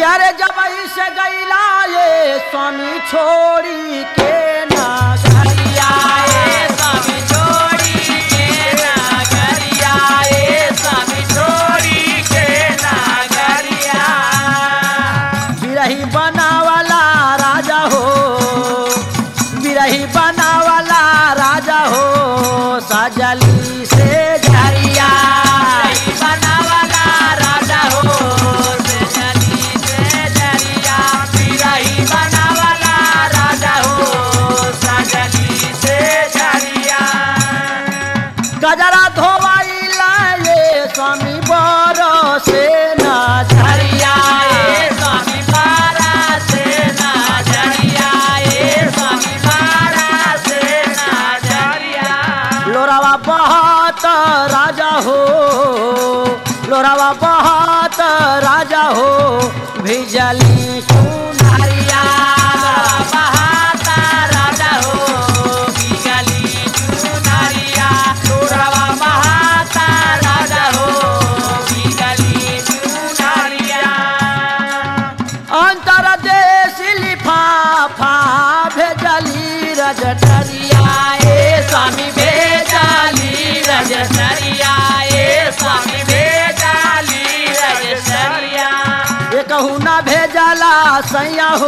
अरे जब से गैला ये स्वामी छोड़ी के नगरिया ए स्वामी छोड़ी के नगरिया ए स्वामी छोड़ी के नगरिया बिरही बनावाला राजा हो बिरही बनावाला राजा हो सजली से झरिया रही बनावाला राजा हो से जली से जरिया रही बनावाला राजा हो सजली से जरिया गजरा धोवाइला ये स्वामी बर से न झरिया ए स्वामी पारा से नजरिया ए स्वामी पारा से नजरिया लोरावा बहुत राजा हो लोरावा बहुत राजा हो भिजली सुनारिया बहाता राजा हो बिगली चुनरिया तोरवा बहाता राजा हो बिगली चुनरिया अंतर देश लिफाफा भेजली रजटरिया ए स्वामी भेजाली रजसरिया ए स्वामी भेजाली रजसरिया ये कहू ना भेजला सैया हो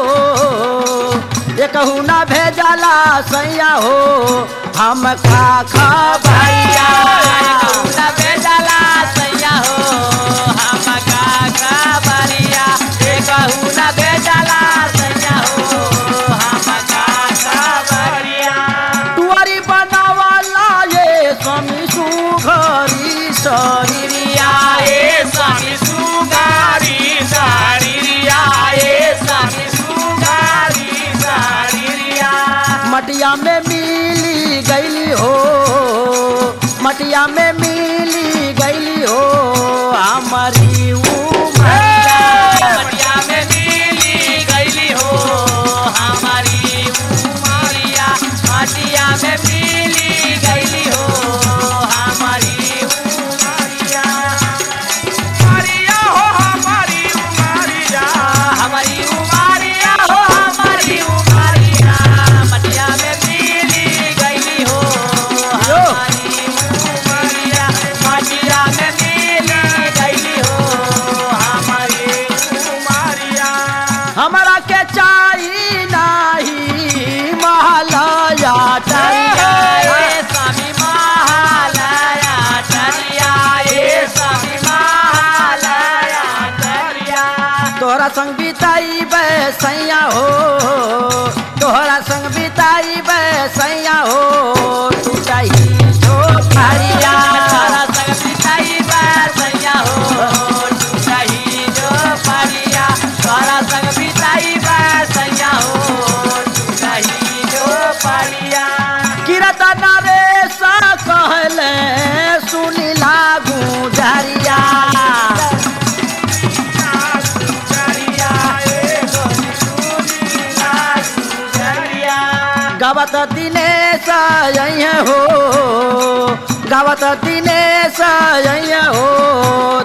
ये कहू ना भेजला सैया हो हम खा खा भैया कहूना भेजला सैया हो हम काका बरिया ए कहूना भेजला सैया हो हम काका बरिया तुअरी बनावाला ये स्वामी सुघरी शरीरिया ए स्वामी सुगारी सारिया ए स्वामी सुगारी सारिया मटिया में मिली गईली हो मटिया में मिली गईली हो हमारी उमरिया मटिया में मिली गईली हो हमारी उमरिया मटिया में मिली गईली हो हमारी उमरिया उमरिया हो हमारी उमरिया हमारी उमरिया हो हमारी उमरिया मटिया में मिली गईली हो हमारी उमरिया मटिया में मिली गईली हो हमारी उमरिया हमारा के चाही नाही महलया टरिया ए स्वामी महालया टरिया ए स्वामी महालया टरिया तोहरा संग बिताई सैया हो तोहरा संग बिताई सैया हो तू चाही छोकरिया तारा संग पिताई बैसैया हो तू चाही जो परिया तारा संग पिताई बैसैया हो तू चाही जो परिया किरत नरेश कहले सुनी लागू झरिया चरिया ए गोरी सुनीला सुजरिया गावत दिनेश अइहे हो गावत दिनेश अइहे हो